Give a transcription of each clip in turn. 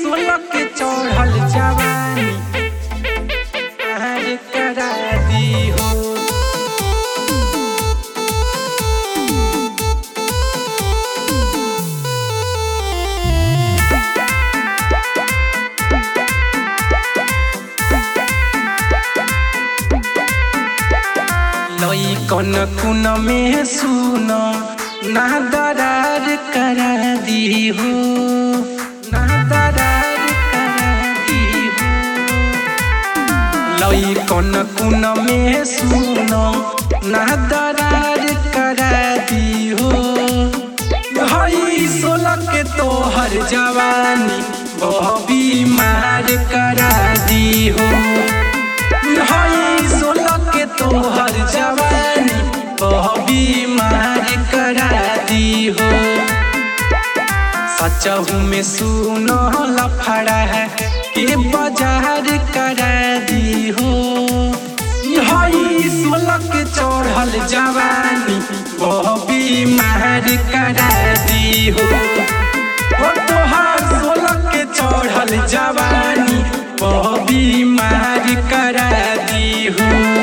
सोलह के चढ़ल जवानी पार करा दी हो लई कन कुन में सुन ना दरार करा दी हो ना दरार करा दी हो लई कन कुन में सुन ना दरार करा दी हो हई सोलह के तोहर जवानी बहबी मार करा दी हो हई सोलह के तोहर जवानी बहबी मार करा दी हो सचहू में सुनो लफड़ा है के बाजार करा दी हो हई सोलह के चढ़ल जवानी बहबी मार करा दी हो ओ तोहार सोलह के चढ़ल जवानी बहबी मार करा दी हो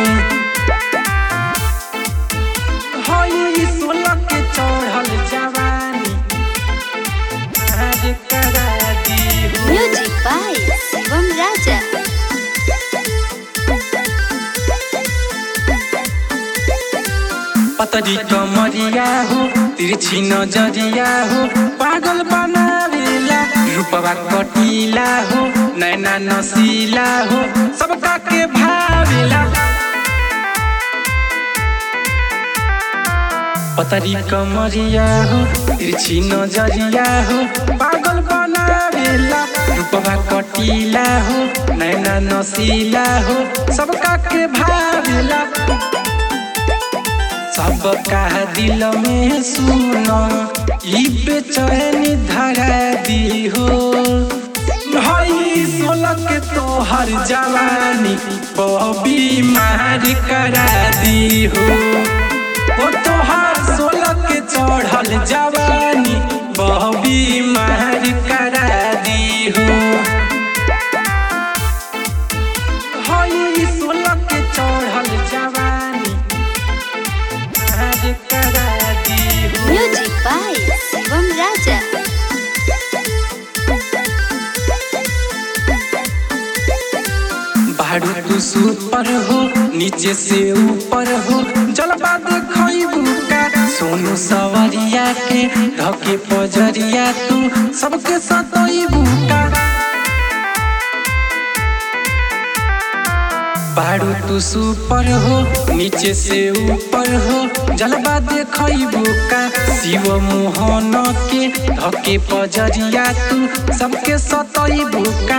हई सोलह के चढ़ल जवानी मार करा दी हो Music by Shivam Raja. पतरी कमरिया हो तिरछी नजरिया हो पागल बनावेला रूपवा कटीला हो नैना नसीला हो सबका के भावेला पतरी कमरिया हो तिरछी नजरिया हो पागल बनावेला रूपवा कटीला हो नैना नसीला हो सबका के भावेला सबका दिल में सुनो ई बेचैनी धरा दी हो हई सोलह के तोहर जवानी बहबी मार करा दी हो ओ तोहर सोलह के चढ़ल जवानी बहबी मार करा दी हो हई सोलह के चढ़ल जवानी मार करा दी हो Music by Shivam Raja. बारू तू सुपर हो नीचे से ऊपर हो जलवा देखबू का सोनू सवरिया के धके पजरिया तू सबके सतोइबू का बारू तू सुपर हो नीचे से ऊपर हो जलवा देखबू का शिव मोहन के धके पजरिया तू सबके सतोइबू का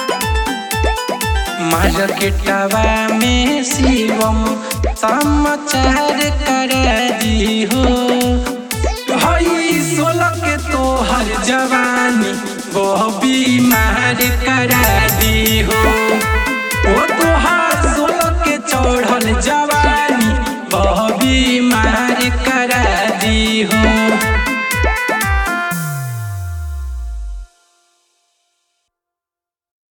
मार्केटवा में शिवम समाचार कर दी हो हई सोलह के तोहर जवानी वो बीमार करा दी हो